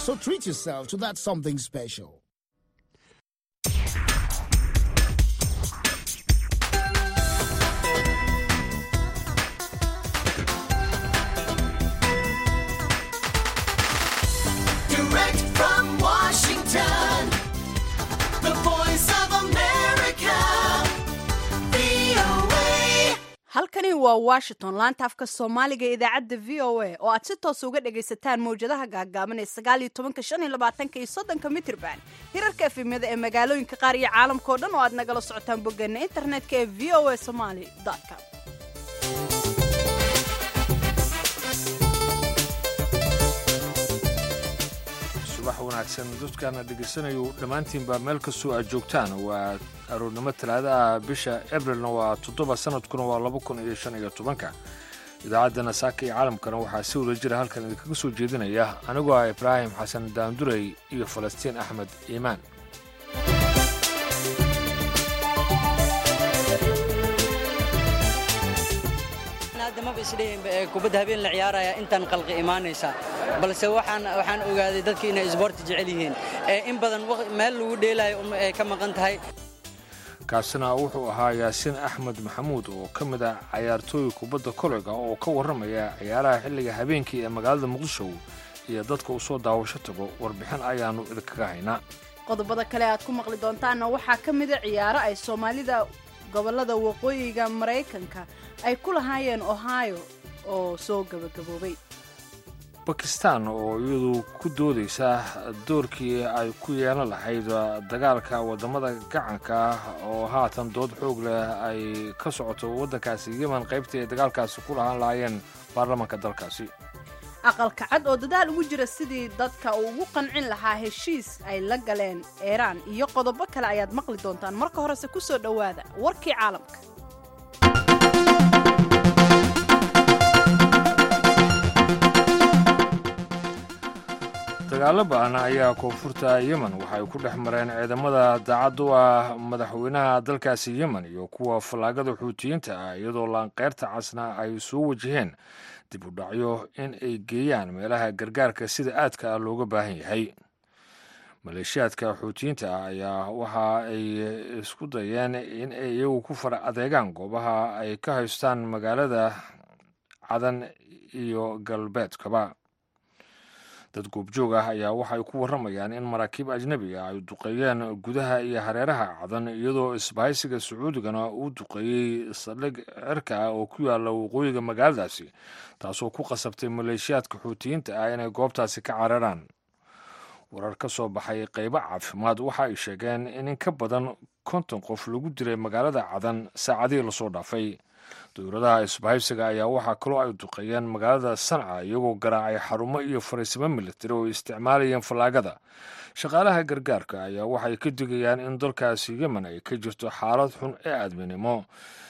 So treat yourself to that something special. Direct from Washington, the voice of America, VOA. halkani waa washington laanta afka soomaaliga ee idaacadda v o a oo aad si toos uga dhagaysataan mawjadaha gaagaaban ee sagaal iyo tobanka shan iyo labaatanka iyo soddonka mitirban hirarka efemyada ee magaalooyinka qaar iyo caalamka oo dhan oo aad nagala socotaan boggeena internetka ee v o a somaly com subax wanaagsan dadkaana dhegaysanayu dhammaantiinba meel kastoo aad joogtaan waa aroornimo talaada ah bisha abrilna waa toddoba sanadkuna waa laba kun iyo shan iyo tobanka idaacaddana saaka iyo caalamkana waxaa si wada jira halkan idinkaga soo jeedinaya anigoo ah ibraahim xasan daandurey iyo falastiin axmed iimaan hadda maba isdhihinba ee kubadda habeen la ciyaaraya intaan qalqi imaanaysa balse waxaan waxaan ogaaday dadka inay isboorti jecel yihiin ee in badan waq- meel lagu dheelayo um ay ka maqan tahay kaasina wuxuu ahaa yaasiin axmed maxamuud oo ka mid ah cayaartooy kubadda koleyga oo ka warramaya ciyaaraha xilliga habeenkii ee magaalada muqdisho iyo dadka u soo daawasho tago warbixin ayaannu idinkaga haynaa qodobada kale aad ku maqli doontaanna waxaa ka mida ciyaaro ay soomaalida gobolada waqooyiga maraykanka ay ku lahaayeen ohio oo soo gabagaboobay bakistan oo iyadu ku doodaysa doorkii ay ku yeelan lahayd dagaalka waddamada gacanka ah oo haatan dood xoog leh ay ka socoto waddankaasi yemen qaybtii ay dagaalkaasi ku lahaan lahaayeen baarlamaanka dalkaasi aqalka cad oo dadaal ugu jira sidii dadka uu ugu qancin lahaa heshiis ay la galeen iiraan iyo qodobo kale ayaad maqli doontaan marka horese ku soo dhowaada warkii caalamka dagaalo ba'an ayaa koonfurta yemen waxay ku dhex mareen ciidamada daacad u ah madaxweynaha dalkaasi yemen iyo kuwa fallaagada xuutiyiinta ah iyadoo laanqeyrta casna ay soo wajaheen dib u dhacyo in ay geeyaan meelaha gargaarka sida aadka ah looga baahan yahay maleeshiyaadka xuutiyiinta ah ayaa waxa ay isku dayeen in ay iyagu ku fara adeegaan goobaha ay ka haystaan magaalada cadan iyo galbeedkaba dad goobjoog ah ayaa waxay ku warramayaan in maraakiib ajnebi ah ay duqeeyeen gudaha iyo hareeraha cadan iyadoo isbahaysiga sacuudigana uu duqeeyey saldhig cirka ah oo ku yaalla waqooyiga magaaladaasi taasoo ku qasabtay maleeshiyaadka xuutiyiinta ah inay goobtaasi ka cararaan warar ka soo baxay qaybo caafimaad waxa ay sheegeen in in ka badan konton qof lagu diray magaalada cadan saacadihii lasoo dhaafay dowladaha isbahaysiga ayaa waxaa kaloo ay duqeeyeen magaalada sanca iyagoo garaacay xarumo iyo fariisimo militari oo ay isticmaalayeen fallaagada shaqaalaha gargaarka ayaa waxay ka digayaan in dalkaasi yemen ay ka jirto xaalad xun ee aadminimo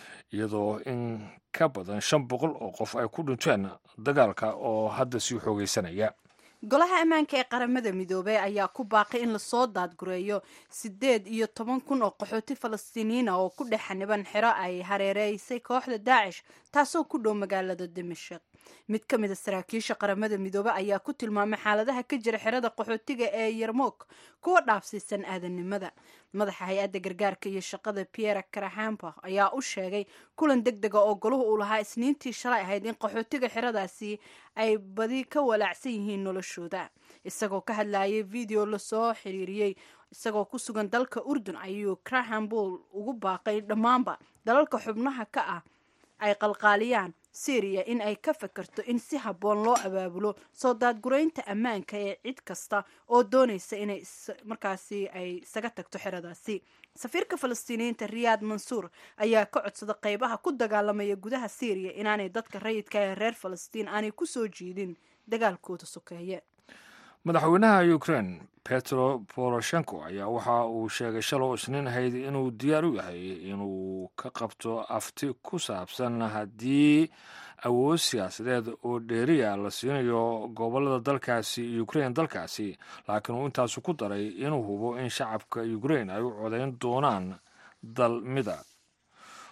iyadoo in ka badan shan boqol oo qof ay ku dhinteen dagaalka oo hadda sii xoogaysanaya golaha ammaanka ee qaramada midoobey ayaa ku baaqay in lasoo daadgureeyo siddeed iyo toban kun oo qaxooti falastiiniyiin ah oo ku dhex xaniban xero ay hareereysay kooxda daacish taasoo ku dhow magaalada dimashik mid ka mid a saraakiisha qaramada midoobe ayaa ku tilmaamay xaaladaha ka jira xerada qaxootiga ee yarmoog kuwa dhaafsiisan aadanimada madaxa hay-adda gargaarka iyo shaqada pierre karahampa ayaa u sheegay kulan deg dega oo goluhu uu lahaa isniintii shalay ahayd in qaxootiga xeradaasi ay badi ka walaacsan yihiin noloshooda isagoo ka hadlayay video lasoo xiriiriyey isagoo ku sugan dalka urdun ayuu krahambul ugu baaqay dhammaanba dalalka xubnaha ka ah ay qalqaaliyaan syriya in ay ka fakarto in si habboon loo abaabulo soo daadguraynta ammaanka ee cid kasta oo doonaysa inay is- markaasi ay isaga tagto xeradaasi safiirka falastiiniyiinta riyaad mansuur ayaa ka codsada qeybaha ku dagaalamaya gudaha syriya inaanay dadka rayidka ee reer falastiin aanay ku soo jiidin dagaalkooda sokeeye madaxweynaha ukraine petro poroshenko ayaa waxa uu sheegay shaloo isniin ahayd inuu diyaar u yahay inuu ka qabto afti ku saabsan haddii awood siyaasadeed oo dheeriya la siinayo gobolada dalkaasi ukraine dalkaasi laakiin uu intaasu ku daray inuu hubo in shacabka ukraine ay u codayn doonaan dal mida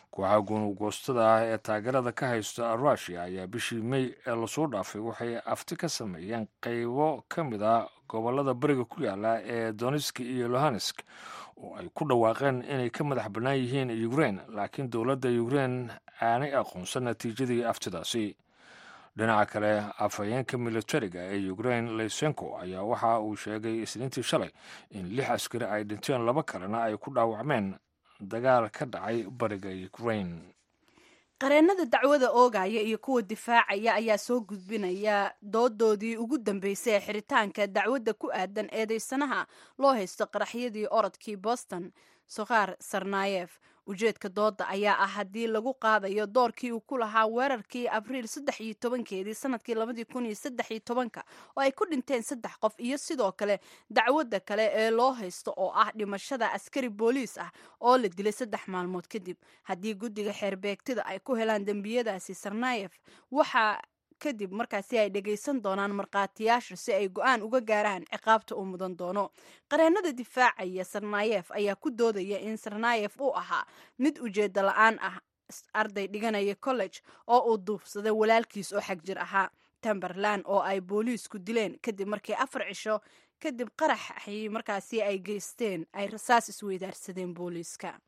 kooxaha gunugoostada ah ee taageerada ka haysta rushia ayaa bishii mey ee lasoo dhaafay waxay afti ka sameeyeen qaybo ka mid a gobolada bariga ku yaala ee donetsk iyo lohansk oo ay ku dhawaaqeen inay ka madax bannaan yihiin ukrein laakiin dowladda ukrein aanay aqoonsan natiijadii aftidaasi dhinaca kale afhayeenka militariga ee ukrein lysenko ayaa waxa uu sheegay isniintii shalay in lix askari ay dhinteen laba kalena ay ku dhaawacmeen dagaal ka dhacay bariga ukrein qareennada dacwada oogaya iyo kuwa difaacaya ayaa soo gudbinaya doodoodii ugu dambeysay ee xiritaanka dacwadda ku aadan eedeysanaha loo haysto qaraxyadii orodkii boston sokhaar sarnayef ujeedka dooda ayaa ah haddii lagu qaadayo doorkii uu ku lahaa weerarkii abriil saddex iyo tobankeedii sanadkii labadii kun iyo saddex iyo tobanka oo ay ku dhinteen saddex qof iyo sidoo kale dacwadda kale ee loo haysto oo ah dhimashada askari booliis ah oo la dilay saddex maalmood kadib haddii guddiga xeerbeegtida ay ku helaan dembiyadaasi sarnayef waxaa kadib markaasi ay dhagaysan doonaan markhaatiyaasha si ay go-aan uga gaaraan ciqaabta uu mudan doono qareennada difaacaya sarnayef ayaa ku doodaya in sarnayef uu ahaa mid ujeeda la-aan ah arday dhiganaya college oo uu duufsaday walaalkiis oo xag jir ahaa temberland oo ay booliisku dileen kadib markii afar cisho kadib qaraxii markaasi ay geysteen ay rasaas isweydaarsadeen booliiska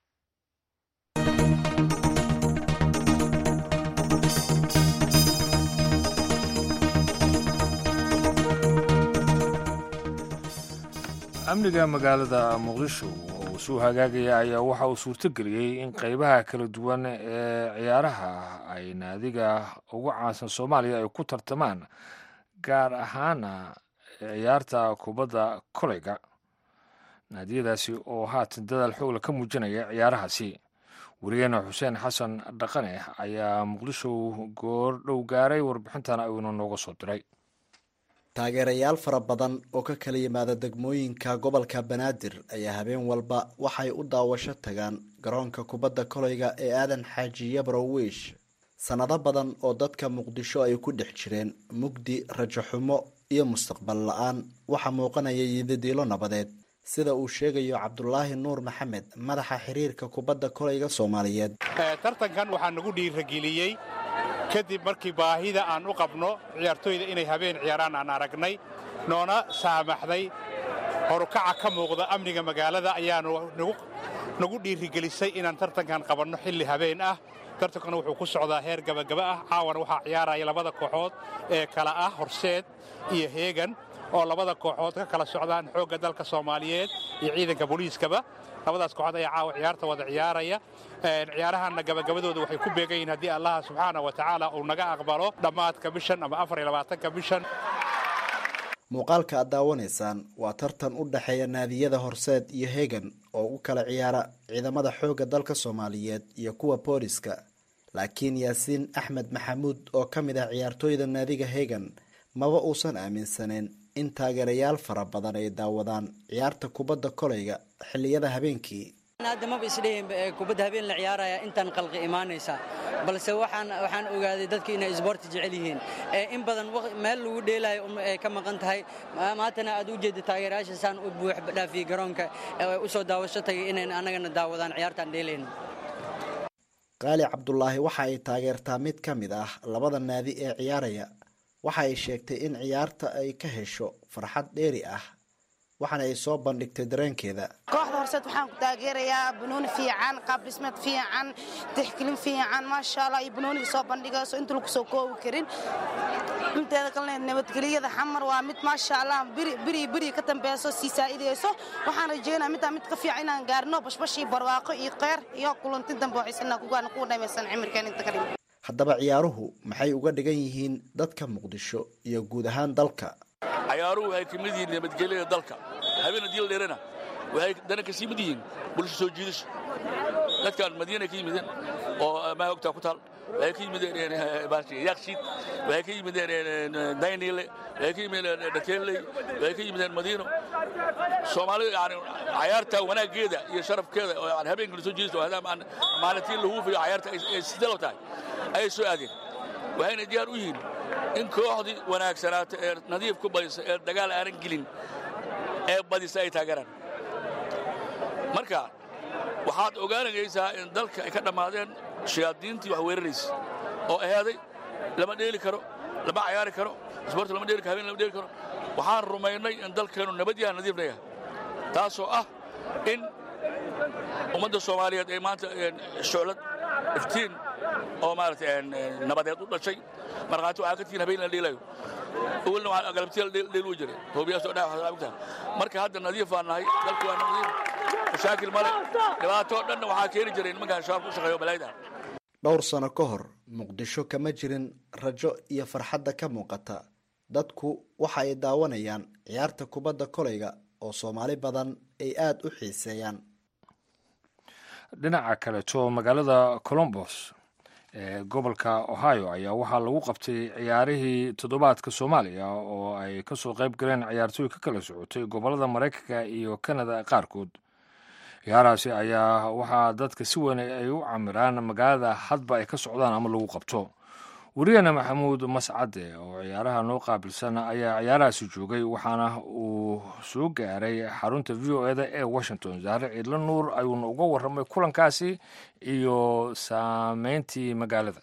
amniga magaalada muqdisho oo uu soo hagaagaya ayaa waxa uu suurtogeliyey in qeybaha kala duwan ee ciyaaraha ay naadiga ugu caansan soomaaliya ay ku tartamaan gaar ahaana ciyaarta kubadda koleyga naadiyadaasi oo haatan dadaal xoogla ka muujinaya ciyaarahaasi werigeena xuseen xasan dhaqane ayaa muqdisho goor dhow gaaray warbixintan ayuuna nooga soo diray taageerayaal fara badan oo ka kala yimaada degmooyinka gobolka banaadir ayaa habeen walba waxay u daawasho tagaan garoonka kubadda koleyga ee aadan xaaji yabrow wiish sannado badan oo dadka muqdisho ay ku dhex jireen mugdi rajaxumo iyo mustaqbal la-aan waxaa muuqanaya yidadiilo nabadeed sida uu sheegayo cabdulaahi nuur maxamed madaxa xiriirka kubadda koleyga soomaaliyeed tartankan waxaa nagu dhiirageliyey kadib markii baahida aan u qabno ciyaartooyda inay habeen ciyaaraan aan aragnay noona saamaxday horukaca ka muuqda amniga magaalada ayaanu nagu dhiirigelisay inaan tartankan qabanno xilli habeen ah tartankuna wuxuu ku socdaa heer gabagaba ah caawana waxaa ciyaaraya labada kooxood ee kala ah horseed iyo heegan oo labada kooxood ka kala socdaan xoogga dalka soomaaliyeed iyo ciidanka booliiskaba labadaas kooxood ayaa caawa ciyaarta wada ciyaaraya ciyaarahanna gabagabadooda waxay ku beegan yihin haddii allaha subxaana wa tacaala uu naga aqbalo dhammaadka bishan ama afar iyo labaatanka bishan muuqaalka aad daawanaysaan waa tartan u dhexeeya naadiyada horseed iyo hegan oo u kala ciyaara ciidamada xoogga dalka soomaaliyeed iyo kuwa booliska laakiin yaasiin axmed maxamuud oo ka mid ah ciyaartooyda naadiga hegan maba uusan aaminsaneyn in taageerayaal fara badan ay daawadaan ciyaarta kubadda koleyga xilliyada habeenkii hadda maba isdhehinba ee kubadda habeen la ciyaaraya intaan qalqi imaanaysa balse waxaan waxaan ogaaday dadka inay isboorti jecel yihiin ee in badan meel lagu dheelayo ay ka maqan tahay maantana aad u jeeda taageerayaasha saan u buux dhaafiyey garoonka u soo daawasho tagay inayn annagana daawadaan ciyaartaan dheelayno qaali cabdulaahi waxa ay taageertaa mid ka mid ah labada naadi ee ciyaaraya waxa ay sheegtay in ciyaarta ay ka hesho farxad dheeri ah waxaana ay soo bandhigtay dareenkeeda kooxda horseed waxaan ku taageerayaa banooni fiican qaab dhismeed fiican tixgelin fiican maasha allah iyo banooniga soo bandhigayso inta lagu soo koobi karin inteeda kalena nabadgelyada xamar waa mid maasha allah biri biri ka dambeyso sii saa'idayso waxaan rajeynaa middaa mid ka fiican inaan gaarno bashbashii barwaaqo iyo qeyr iyo kulanti dambe waxaysanaa kugaana kuwa dhamaysan cimirkeen inta kadhib haddaba ciyaaruhu maxay uga dhigan yihiin dadka muqdisho iyo guud ahaan dalka cayaaruhu waxay ka mid yihiin nabadgelyada dalka habeen haddii la dheerana waxay dana ka sii mid yihiin bulsho soo jiidasho dadkaan madiinay ka yimideen oo maagogtaa ku taal waxay ka yimideen yakshiid waxay ka yimideen daynile waxay ka yimideen dhakeelley waxay ka yimideen madiino soomaalida yani cayaarta wanaaggeeda iyo sharafkeeda oo yani habeenka la soo jiidayso maalintii la huufayo cayaarta ay sidalo tahay ayay soo aadeen waxayna diyaar u yihiin in kooxdii wanaagsanaata ee nadiif ku badisa ee dagaal aanan gelin ee badisa ay taageeraan marka waxaad ogaanaysaa in dalka ay ka dhammaadeen shayaadiintii wax weeraraysa oo ahaaday lama dheeli karo lama cayaari karo isboorti lama dheeli karo habeen lama dheeli karo waxaan rumaynay in dalkeennu nabad yaha nadiifna yahay taasoo ah in ummadda soomaaliyeed ay maanta shuclad iftiin oo maaragtay nabadeed u dhashay markhaati waxaa ka tihiin habeen la dheelayo awalna waxaa galabtiya la dheelu jiray hoobiyaasoo dhaa waxaa ogtahay marka hadda nadiif baan nahay dalku waa nadiif mashaakil male dhibaatoo dhanna waxaa keeni jiray nimankaan shabaab ku shaqeeyo balaayda dhowr sano ka hor muqdisho kama jirin rajo iyo farxadda ka muuqata dadku waxa ay daawanayaan ciyaarta kubadda kolayga oo soomaali badan ay aada u xiiseeyaan dhinaca kaleto magaalada colombos ee gobolka ohio ayaa waxaa lagu qabtay ciyaarihii toddobaadka soomaaliya oo ay kasoo qayb galeen ciyaartooy ka kala socotay gobolada maraykanka iyo kanada qaarkood ciyaarahaasi ayaa waxaa dadka si weyn ay u camiraan magaalada hadba ay ka socdaan ama lagu qabto wariyana maxamuud mascade oo ciyaaraha noo qaabilsan ayaa ciyaarahaasi joogay waxaana uu soo gaaray xarunta v o eda ee washington saare ciidla nuur ayuuna uga warramay kulankaasi iyo saameyntii magaalada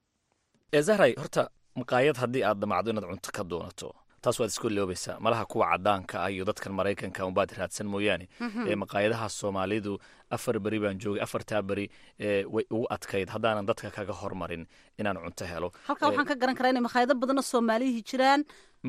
zahray horta maqaayad haddii aad damacdo inaad cunto ka doonato taas waad isku loobaysaa malaha kuwa cadaanka ah iyo dadkan maraykanka unbaad raadsan mooyaane ee maqaayadaha soomaalidu afar beri baan joogay afartaa beri way ugu adkayd haddaanan dadka kaga hormarin inaan cunto helo halkaa waxaan ka garan karaa inay makhaayado badanoo soomaalihii jiraan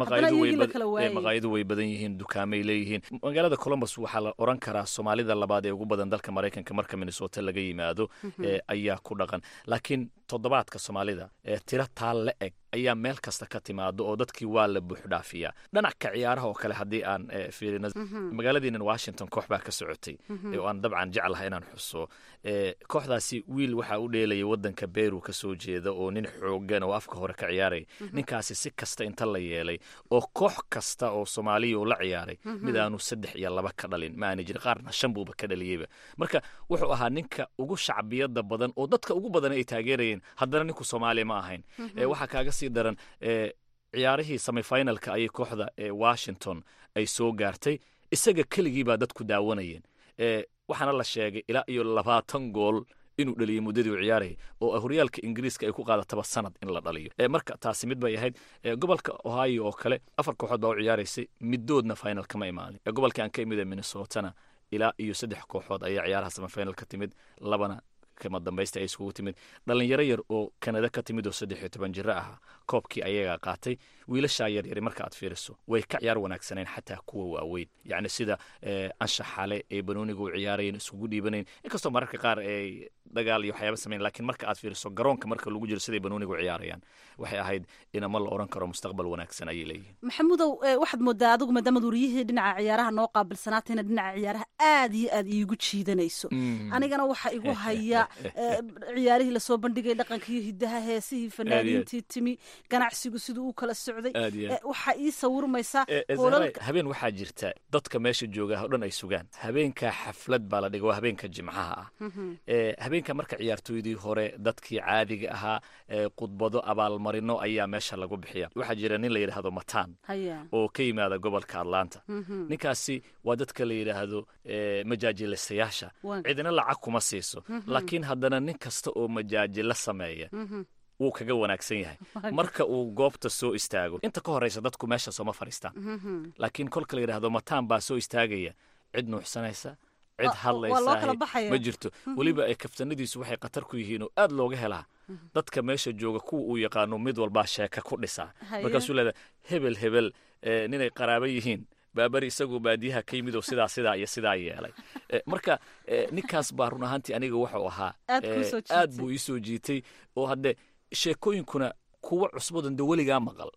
maqaayadu way badan yihiin dukaamay leeyihiin magaalada colombus waxaa la oran karaa soomaalida labaad ee ugu badan dalka maraykanka marka minnesota laga yimaado ayaa ku dhaqan laakiin toddobaadka soomaalida tiro taa la eg ayaa meel kasta ka timaado oo dadkii waa la buuxdhaafiyaa dhanaca ciyaaraha oo kale haddii aan fiirino magaaladiinan washington koox baa ka socotay oo aan dabcan jeclahay inaan xuso kooxdaasi wiil waxaa u dheelaya wadanka beru ka soo jeeda oo nin xoogan oo afka hore ka ciyaaraya ninkaasi si kasta inta la yeelay oo koox kasta oo soomaaliya uu la ciyaaray mid aanu saddex iyo laba ka dhalin ma aana jirin qaarna shan buuba ka dhaliyeyba marka wuxuu ahaa ninka ugu shacbiyada badan oo dadka ugu badan ay taageerayeen haddana ninku soomaaliya ma ahayn waxaa kaaga sii daran ciyaarihii semifinalka ayay kooxda washington ay soo gaartay isaga keligii baa dadku daawanayeen waxaana la sheegay ilaa iyo labaatan gool inuu dhaliyay muddadii uu ciyaarayay oo horyaalka ingiriiska ay ku qaadataba sanad in la dhaliyo marka taasi mid bay ahayd gobolka ohio oo kale afar kooxood baa u ciyaaraysay middoodna final kama imaanin gobolka aan ka imid ee minnesotana ilaa iyo saddex kooxood ayaa ciyaaraha semifinal ka timid labana kama dambaysta ay iskugu timid dhalinyaro yar oo kanada ka timid oo saddex iyo toban jiro ahaa koobkii ayagaa qaatay wiilashaa yaryari marka aad fiiriso way ka ciyaar wanaagsaneen xataa kuwa waaweyn yacni sida anshaxale ee banooniga u ciyaarayeen iskugu dhiibanayn inkastoo mararka qaar ay dagaal iyo waxyaaba sameyn lakiin marka aad fiiriso garoonka marka lagu jiro siday banooniga u ciyaarayaan waxay ahayd inama la oran karo mustaqbal wanaagsan ayay leeyihin maxamuudow waxaad moodaa adigu maadaamad wariyihii dhinaca ciyaaraha noo qaabilsanaatayna dhinaca ciyaaraha aad iyo aad iigu jiidanayso anigana waxa igu haya ciyaarihii lasoo bandhigay dhaqanka iyo hidaha heesihii fanaaniintii timi ganacsigu siduu u kala socday waxaa ii sawirmaysaa habeen waxaa jirta dadka meesha jooga oo dhan ay sugaan habeenka xaflad baa la dhiga waa habeenka jimcaha ah habeenka marka ciyaartooydii hore dadkii caadiga ahaa khudbado abaalmarino ayaa meesha lagu bixiya waxaa jira nin la yidhaahdo matan oo ka yimaada gobolka atlanta ninkaasi waa dadka la yidhaahdo majaajilasayaasha cidina lacag kuma siiso laakiin haddana nin kasta oo majaajilo sameeya wuu kaga wanaagsan yahay marka uu goobta soo istaago inta ka horeysa dadku meesha sooma fadhiistaan laakiin kolka la yidhahdo mataan baa soo istaagaya cid nuuxsanaysa cid hadlaysa ma jirto weliba ay kaftanadiisu waxay khatar ku yihiin oo aad looga helaa dadka meesha jooga kuwa uu yaqaano mid walbaa sheeka ku dhisaa markaasuu leedahay hebel hebel ninay qaraabo yihiin baabari isagoo baadiyaha ka yimid oo sidaa sidaa iyo sidaa yeelay marka ninkaas baa run ahaantii aniga wuxuu ahaa aad buu ii soo jiitay oo hadde sheekooyinkuna kuwa cusbadan de weligaa maqal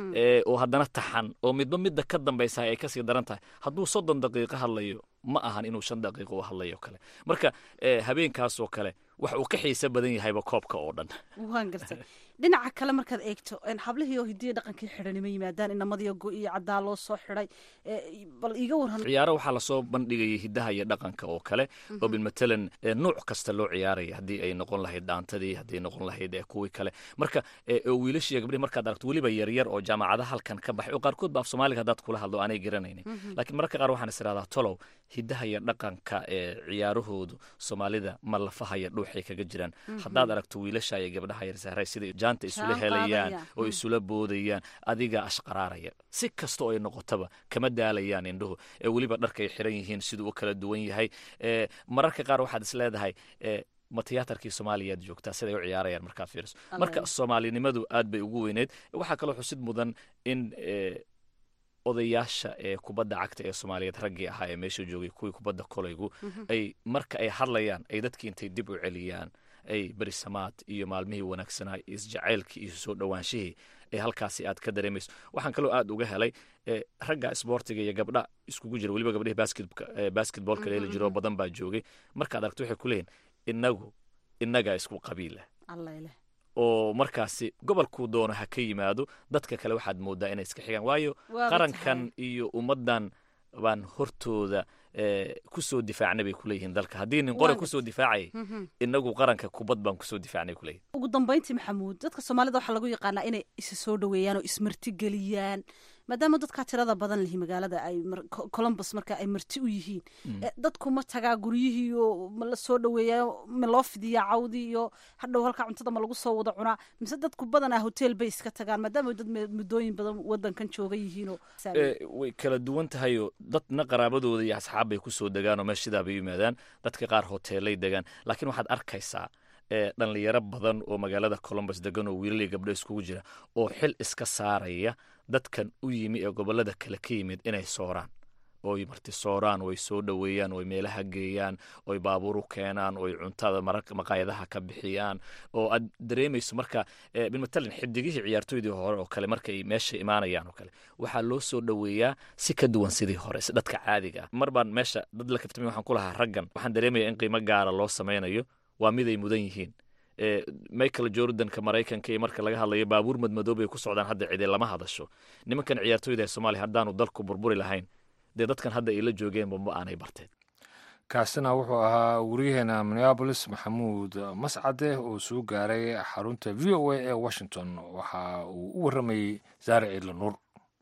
oo haddana taxan oo midba midda ka dambaysa ay kasii daran tahay hadduu soddon daqiiqo hadlayo ma ahan inuu shan daqiiqo u hadlayo kale marka habeenkaasoo kale wax uu ka xiiso badan yahayba koobka oo dhan waan gartay dhinaca kale markaad eegto hablihii oo hidiya dhaqankii xidhanima yimaadaan inamadiyo go iyo caddaa loo soo xidhay bal iiga waran ciyaaro waxaa lasoo bandhigayay hidaha iyo dhaqanka oo kale oo bilmatalan nuuc kasta loo ciyaaraya haddii ay noqon lahayd dhaantadii haddii noqon lahayd kuwii kale marka wiilashiiyo gabdhihi markaad aragto weliba yaryar oo jaamacadaha halkan ka baxay oo qaarkood ba af soomaaliga haddaad kula hadlo aanay garanaynin laakiin mararka qaar waxaan is irahdaa tolow hidaha iyo dhaqanka ee ciyaarahoodu soomaalida ma lafahaya dhuuxay kaga jiraan haddaad aragto wiilasha iyo gabdhaha yar sahray sida jaanta isula helayaan oo isula boodayaan adiga ashqaraaraya si kasta oo ay noqotaba kama daalayaan indhuhu ee weliba dharka ay xiran yihiin siduu u kala duwan yahay mararka qaar waxaad is leedahay ma tiyaatarkii soomaaliyaad joogtaa siday u ciyaarayaan markaa fiiriso marka soomaalinimadu aad bay ugu weyneyd waxaa kaloo xusid mudan in odayaasha ee kubadda cagta ee soomaaliyeed raggii ahaa ee meesha joogay kuwii kubadda kolaygu ay marka ay hadlayaan ay dadkii intay dib u celiyaan ay berisamaad iyo maalmihii wanaagsanaa isjacaylkii iyo soo dhowaanshihii ee halkaasi aad ka dareemayso waxaan kaloo aad uga helay ragga isboortiga iyo gabdha iskugu jira weliba gabdhihii basketboolka dheeli jiroo badan baa joogay markaad aragto waxay ku leeyihin inagu innagaa isku qabiila oo markaasi gobolkuu doono ha ka yimaado dadka kale waxaad moodaa inay iska xigaan waayo qarankan iyo ummaddan baan hortooda kusoo difaacnay bay kuleeyihiin dalka haddii nin qore kusoo difaacayay inagu qaranka kubad baan kusoo difaacnay kuleeyihin ugu dambayntii maxamuud dadka soomaalida waxaa lagu yaqaanaa inay isa soo dhoweeyaan oo ismarti geliyaan maadaama dadkaa tirada badan lihi magaalada ay colombus marka ay marti u yihiin dadku ma tagaa guryihii oo ma la soo dhoweeyaa ma loo fidiyaa cawdii iyo hadhow halkaa cuntada ma lagu soo wada cunaa mise dadku badanaa hotel bay iska tagaan maadaama dad muddooyin badan wadankan jooga yihiinoo way kala duwan tahayoo dadna qaraabadooda iyo asxaab bay kusoo degaan oo meeshidaa bay yimaadaan dadka qaar hoteelay degaan laakiin waxaad arkaysaa dhalinyaro badan oo magaalada colombus degan oo wiilaliya gabdho iskugu jira oo xil iska saaraya dadkan u yimi ee gobolada kale ka yimid inay sooraan oy marti sooraan oy soo dhoweeyaan oy meelaha geeyaan oy baabuur u keenaan oy cuntada maqaayadaha ka bixiyaan oo aad dareemayso marka bilmatalan xidigihii ciyaartooydii hore oo kale markay meesha imaanayaan oo kale waxaa loo soo dhoweeyaa si ka duwan sidii hore si dadka caadiga ah mar baan meesha dad la kaftamay waxaan ku lahaa raggan waxaan dareemaya in qiimo gaara loo samaynayo waa mid ay mudan yihiin michael jordanka maraykanka iyo marka laga hadlayo baabuur madmadoob ay ku socdaan hadda cide lama hadasho nimankan ciyaartooyda ee soomaaliya haddaanu dalku burburi lahayn dee dadkan hadda ay la joogeenba ma aanay barteen kaasina wuxuu ahaa wariyaheena minneabolis maxamuud mascade oo soo gaaray xarunta v o a ee washington waxa uu u warramayey saare ciidla nuur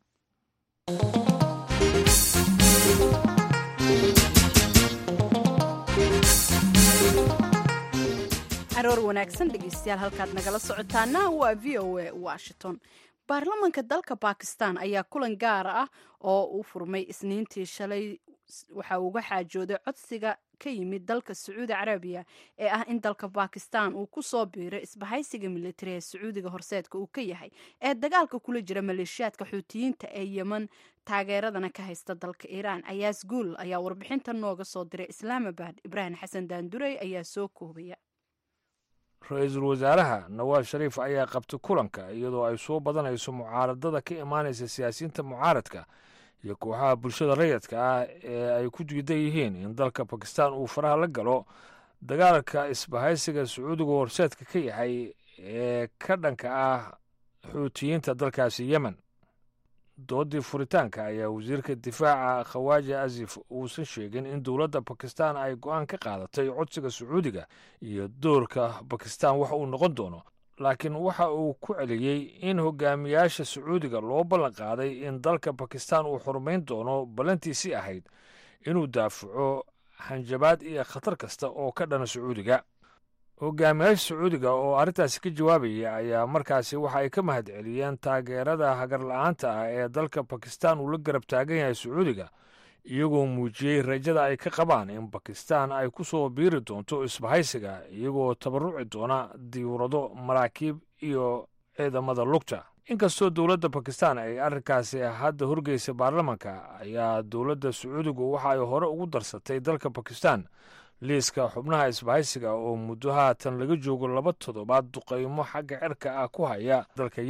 aroor wanaagsan dhegeystayaal halkaad nagala socotaana waa v o a washington baarlamanka dalka bakistan ayaa kulan gaar ah oo uu furmay isniintii shalay waxa uu uga xaajooday codsiga ka yimid dalka sacuudi carabiya ee ah in dalka bakistan uu ku soo biiray isbahaysiga militari ee sacuudiga horseedka uu ka yahay ee dagaalka kula jira maleeshiyaadka xuutiyiinta ee yeman taageeradana ka haysta dalka iiraan ayaas guul ayaa warbixinta nooga soo diray islaamabad ibraahim xasan daandurey ayaa soo koobaya ra-iisul wasaaraha nawaad shariif ayaa qabtay kulanka iyadoo ay soo badanayso mucaaradada ka imaanaysa siyaasiyiinta mucaaradka iyo kooxaha bulshada rayidka ah ee ay ku diidan yihiin in dalka bakistan uu faraha la galo dagaalka isbahaysiga sacuudiga horseedka ka yahay ee ka dhanka ah xuutiyiinta dalkaasi yemen doodii furitaanka ayaa wasiirka difaaca khawaaja azif uusan sheegin in dowladda bakistan ay go-aan ka qaadatay codsiga sacuudiga iyo doorka bakistan wax uu noqon doono laakiin waxa uu ku celiyey in hogaamiyaasha sacuudiga loo ballan qaaday in dalka bakistan uu xurmayn doono ballantiisii ahayd inuu daafaco hanjabaad iyo khatar kasta oo ka dhana sacuudiga hogaamiyaasha sacuudiga oo arrintaasi ka jawaabaya ayaa markaasi waxa ay ka mahad celiyeen taageerada hagarla-aanta ah ee dalka bakistan uu la garab taagan yahay sacuudiga iyagoo muujiyey rajada ay ka qabaan in bakistan ay ku soo biiri doonto isbahaysiga iyagoo tabaruci doona diiwrado maraakiib iyo ciidamada lugta inkastoo dowladda bakistan ay arrinkaasi hadda horgeysa baarlamanka ayaa dowladda sacuudigu waxa ay hore ugu darsatay dalka bakistan liiska xubnaha isbahaysiga oo muddo haatan laga joogo laba toddobaad duqaymo xagga cirka ah ku haya dalka yemen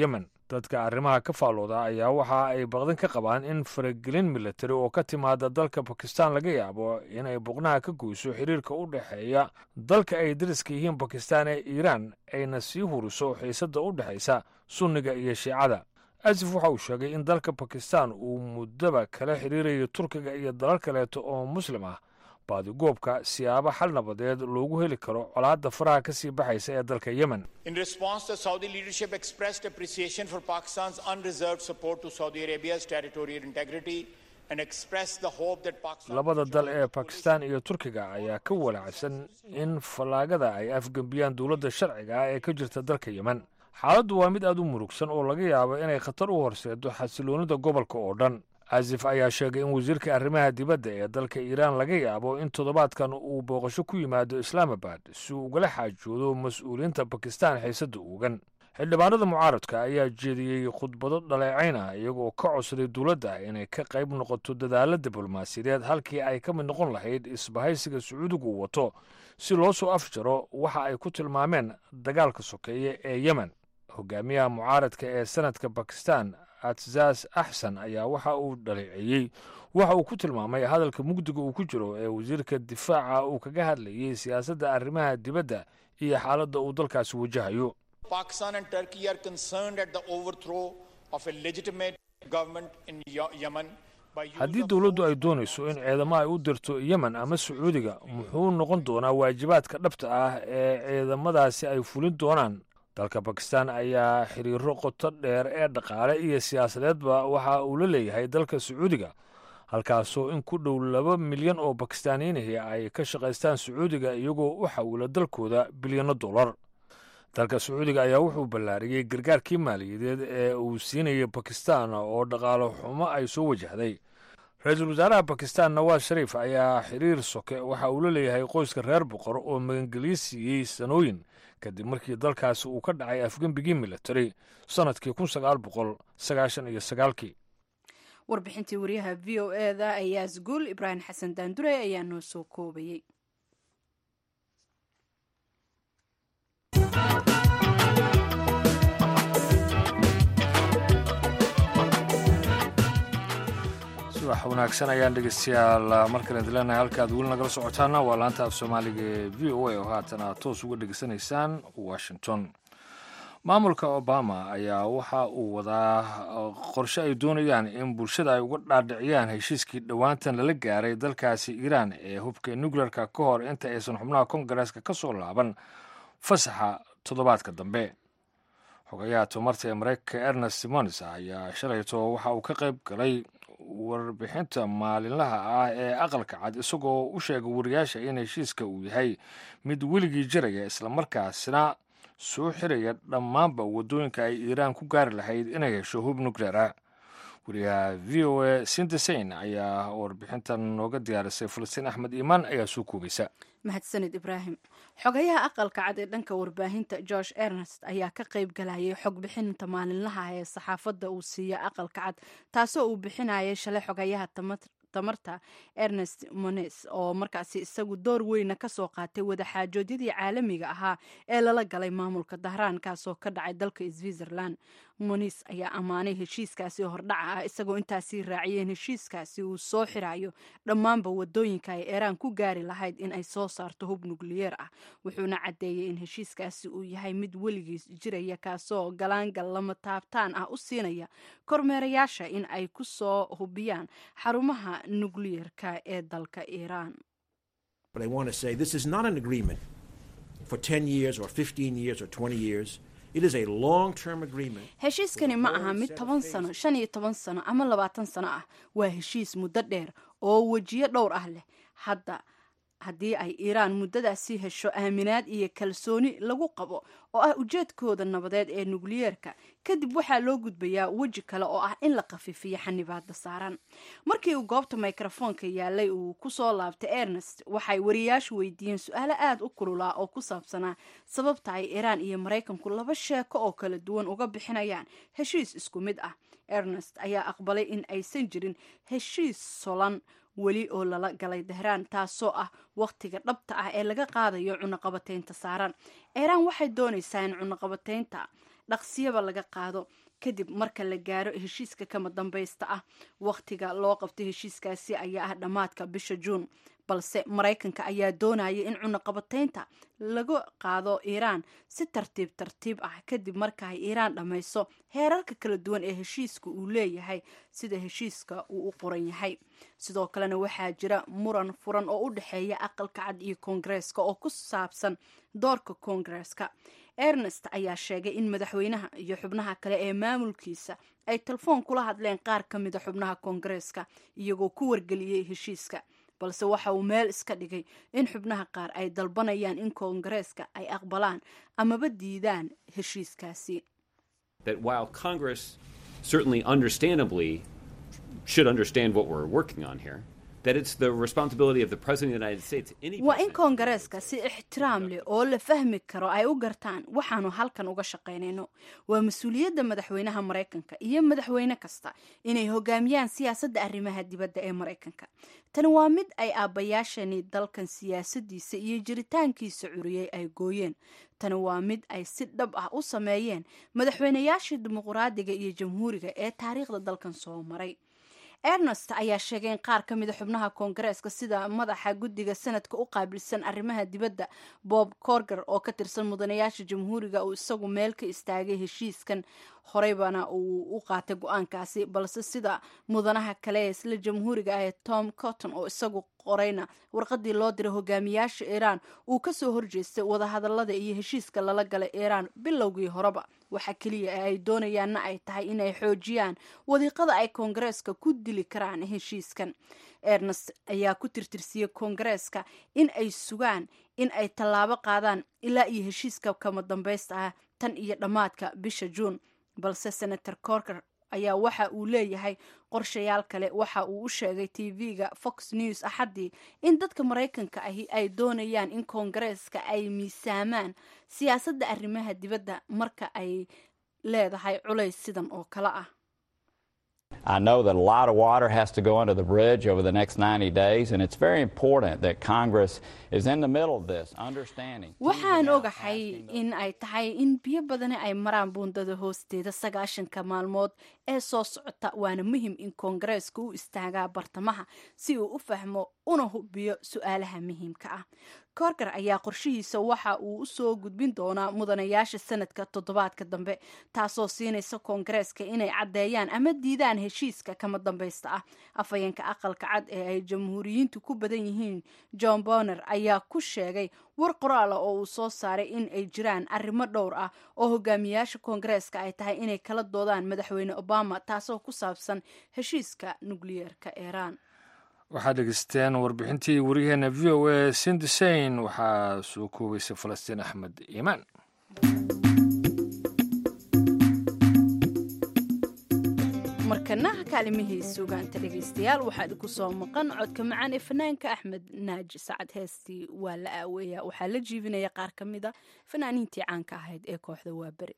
dadka arrimaha ka faallooda ayaa waxa ay baqdan ka qabaan in faragelin militari oo ka timaada dalka bakistan laga yaabo inay boqnaha ka goyso xiriirka u dhexeeya dalka ay dariska yihiin bakistan ee iiraan ayna sii huriso xiisadda u dhexaysa sunniga iyo shiicada asif waxa uu sheegay in dalka bakistan uu muddaba kala xiriirayo turkiga iyo dalal kaleeto oo muslim ah baadigoobka siyaabo xal nabadeed loogu heli karo colaadda faraha ka sii baxaysa ee dalka yemen In response, the Saudi leadership expressed appreciation for Pakistan's unreserved support to Saudi Arabia's territorial integrity and expressed the hope that Pakistan. labada dal ee bakistan iyo turkiga ayaa ka walaacsan in fallaagada ay afgembiyaan dowladda sharciga ah ee ka jirta dalka yemen xaaladdu waa mid aad u murugsan oo laga yaabo inay khatar u horseedo xasiloonida gobolka oo dhan asif ayaa sheegay in wasiirka arrimaha dibadda ee dalka iiraan laga yaabo in toddobaadkan uu booqasho ku yimaado islaamabad si uu ugala xaajoodo mas-uuliyiinta bakistan xiisadda uugan xildhibaanada mucaaradka ayaa jeediyey khudbado dhaleecayn ah iyagoo ka codsaday dowladda inay ka qayb noqoto dadaalla diblomaasiyadeed halkii ay ka mid noqon lahayd isbahaysiga sacuudigu uu wato si loo soo afjaro waxa ay ku tilmaameen dagaalka sokeeye ee yemen hogaamiyaha mucaaradka ee sanadka bakistan atsaas axsan ayaa waxa uu dhaleeceeyey waxa uu ku tilmaamay hadalka mugdiga uu ku jiro ee wasiirka difaaca uu kaga hadlayey siyaasadda arrimaha dibadda iyo xaaladda uu dalkaasi wajahayo Pakistan and Turkey are concerned at the overthrow of a legitimate government in Ye- Yemen by use haddii of dowladdu ay doonayso in ciidamo ay u dirto yemen ama sacuudiga muxuu noqon doonaa waajibaadka dhabta ah ee ciidamadaasi ay fulin doonaan dalka bakistan ayaa xiriiro qoto dheer ee dhaqaale iyo siyaasadeedba waxa uu la leeyahay dalka sacuudiga halkaasoo in ku dhow laba milyan oo bakistaaniyiinahi ay ka shaqaystaan sacuudiga iyagoo u xawila dalkooda bilyanno dollar dalka sacuudiga ayaa wuxuu ballaariyey gargaarkii maaliyadeed ee uu siinayay bakistan oo dhaqaalo xumo ay soo wajahday ra-iisul wasaaraha bakistan nawaas shariif ayaa xiriir soke waxa uu la leeyahay qoyska reer boqor oo magangelyo siiyey sanooyin kadib markii dalkaasi uu ka dhacay afgembigii militari sannadkii kun sagaal boqol sagaashan iyo sagaalkii warbixintii wariyaha v o e da ayaa sguul ibraahim xasan daandure ayaa noo soo koobayey subax wanaagsan ayaan dhegeystayaal markale dileenahay halkaad weli nagala socotaana waa laanta af soomaaliga ee v o a oo haatan aad toos uga dhegeysanaysaan washington maamulka obama ayaa waxa uu wadaa qorshe ay doonayaan in bulshada ay uga dhaadhiciyaan heshiiskii dhowaantan lala gaaray dalkaasi iiraan ee hubka nuclearka ka hor inta aysan xubnaha kongareeska ka soo laaban fasaxa toddobaadka dambe xogayaha tamarta ee mareykanka ernest simonis ayaa shalayto waxa uu ka qayb galay warbixinta maalinlaha ah ee aqalka cad isagoo u sheegay wariyaasha in heshiiska uu yahay mid weligii jiraya islamarkaasina soo xiraya dhammaanba waddooyinka ay iiraan ku gaari lahayd inay hesho hub nucleara wariyaha v o a sindesain ayaa warbixintan nooga diyaarisay falastiin axmed iimaan ayaa soo koobaysa mahadsanid ibraahim xogayaha aqalka cad ee dhanka warbaahinta george ernest ayaa ka qayb galayay xog bixinta maalinlaha ee saxaafadda uu siiya aqalka cad taasoo uu bixinayay shalay xogayaha tamarta ernest mones oo markaasi isagu door weyna kasoo qaatay wadaxaajoodyadii caalamiga ahaa ee lala galay maamulka dahraan kaasoo ka dhacay dalka switzerland monis ayaa ammaanay heshiiskaasi hordhaca ah isagoo intaasii raaciyeen heshiiskaasi uu soo xirayo dhammaanba wadooyinka ay iiraan ku gaari lahayd in ay soo saarto hub nukliyeer ah wuxuuna caddeeyey in heshiiskaasi uu yahay mid weligiis jiraya kaasoo galaangal lama taabtaan ah u siinaya kormeerayaasha in ay ku soo hubiyaan xarumaha nukliyeerka ee dalka iiraan But I want to say this is not an agreement for 10 years or 15 years or 20 years. It is a long term agreement. heshiiskani ma aha mid toban sano shan iyo toban sano ama labaatan sano ah waa heshiis muddo dheer oo wejiyo dhowr ah leh hadda haddii ay iiraan muddadaasi hesho aaminaad iyo kalsooni lagu qabo oo ah ujeedkooda nabadeed ee nukliyeerka kadib waxaa loo gudbayaa weji kale oo ah in la khafiifiyo xanibaadda saaran markii uu goobta mikrofoonka yaalay uu kusoo laabtay ernest waxay wariyaashu weydiiyeen su-aalo aada u kululaa oo ku saabsanaa sababta ay iiraan iyo maraykanku laba sheeko oo kala duwan uga bixinayaan heshiis isku mid ah ernest ayaa aqbalay in aysan jirin heshiis solan weli oo lala galay dahraan taasoo ah wakhtiga dhabta ah ee laga qaadayo cunaqabateynta saaran iiraan waxay doonaysaa in cunaqabateynta dhaqsiyaba laga qaado kadib marka la gaaro heshiiska kama dambaysta ah wakhtiga loo qabtay heshiiskaasi ayaa ah dhammaadka bisha juun balse maraykanka ayaa doonaya in cunaqabataynta laga qaado iiraan si tartiib tartiib ah kadib marka ay iiraan dhammayso heerarka kala duwan ee heshiiska uu leeyahay sida heshiiska uu u qoran yahay sidoo kalena waxaa jira muran furan oo u dhexeeya aqalka cad iyo koongareeska oo ku saabsan doorka koongareeska ernest ayaa sheegay in madaxweynaha iyo xubnaha kale ee maamulkiisa ay telefoon kula hadleen qaar ka mida xubnaha koongareeska iyagoo ku wargeliyey heshiiska balse waxa uu meel iska dhigay in xubnaha qaar ay dalbanayaan in koongareeska ay aqbalaan amaba diidaan heshiiskaasi that while Congress certainly understandably should understand what we're working on here, that it's the responsibility of the President of the United States, any waa in koongareeska si ixtiraam leh oo la fahmi karo ay u gartaan waxaanu halkan uga shaqaynayno waa mas-uuliyadda madaxweynaha maraykanka iyo madaxweyne kasta inay hogaamiyaan siyaasadda arrimaha dibadda ee maraykanka tani waa mid ay aabbayaashani dalkan siyaasadiisa iyo jiritaankiisa curiyey ay gooyeen tani waa mid ay si dhab ah u sameeyeen madaxweynayaashii dimuqraadiga iyo jamhuuriga ee taariikhda dalkan soo maray ernest ayaa sheegay in qaar ka mida xubnaha koongareeska sida madaxa guddiga sanadka u qaabilsan arrimaha dibadda bob corger oo ka tirsan mudanayaasha jamhuuriga uu isagu meel ka istaagay heshiiskan horeybana uu u qaatay go-aankaasi balse sida mudanaha kale ee isla jamhuuriga ah ee tom cotton oo isagu qorayna warqadii loo diray hogaamiyaasha iiraan uu kasoo horjeestay wadahadalada iyo heshiiska lala galay iiraan bilowgii horeba waxa keliya ee ay doonayaanna ay tahay inay xoojiyaan wadiiqada ay koongareeska ku dili karaan heshiiskan ernest ayaa ku tirtirsiyey koongareeska in ay sugaan in ay tallaabo qaadaan ilaa iyo heshiiska kama dambaysta ah tan iyo dhammaadka bisha juun balse senator corker ayaa waxa uu leeyahay qorshayaal kale waxa uu u sheegay tv-ga fox news axaddii in dadka maraykanka ahi ay doonayaan in koongareeska ay miisaamaan siyaasadda arrimaha dibadda marka ay leedahay culays sidan oo kale ah I know that a lot of water has to go under the bridge over the next 90 days, and it's very important that Congress is in the middle of this, understanding. waxaan ogahay in ay tahay in biyo badani ay maraan buundada hoosteeda sagaashanka maalmood ee soo socota waana muhim in koongareeska u istaagaa bartamaha si uu u fahmo una hubiyo su-aalaha muhiimka ah korgar ayaa qorshihiisa waxa uu usoo gudbin doonaa mudanayaasha sanadka toddobaadka dambe taasoo siinaysa koongareeska inay caddeeyaan ama diidaan heshiiska kama dambaysta ah afhayeenka aqalka cad ee ay jamhuuriyiintu ku badan yihiin john boner ayaa ku sheegay war qoraala oo uu soo saaray in ay jiraan arrimo dhowr ah oo hogaamiyaasha koongareeska ay tahay inay kala doodaan madaxweyne obama taasoo ku saabsan heshiiska nukliyeerka iiraan waxaad dhegeysteen warbixintii wariyaheena v o a sindisain waxaa soo koobaysay falastiin axmed iimaan markana kaalimihii suugaanta dhegaystayaal waxaa idinku soo maqan codka macaan ee fanaanka axmed naaji sacad heestii waa la aaweeya waxaa la jiibinaya qaar ka mida fanaaniintii caanka ahayd ee kooxda waa beri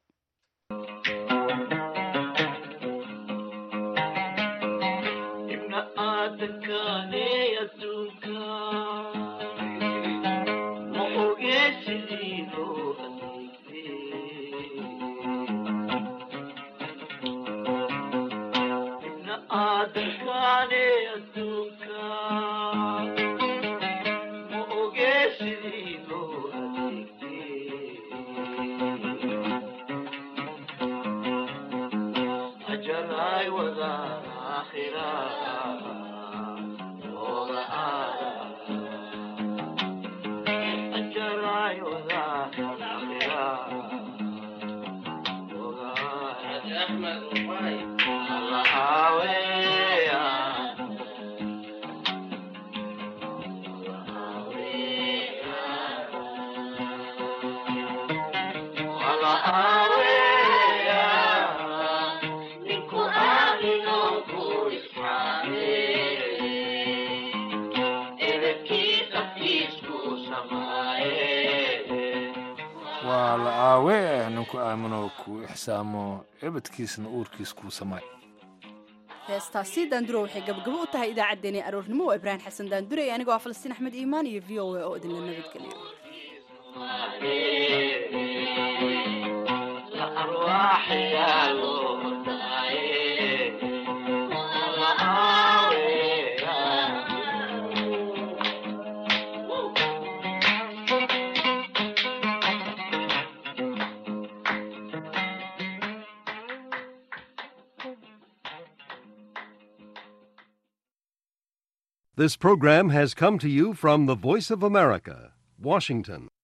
waa la aawe ninku aamino kuu ixsaamo ebadkiisna uurkiis kuu samay heestaasi daanduro waxay gabagabo u tahay idaacaddeenii aroornimo waa ibraahim xasan daandure anigoo ah falastiin axmed iimaan iyo v o a oo idinla nabadgeliyo This program has come to you from the Voice of America, Washington.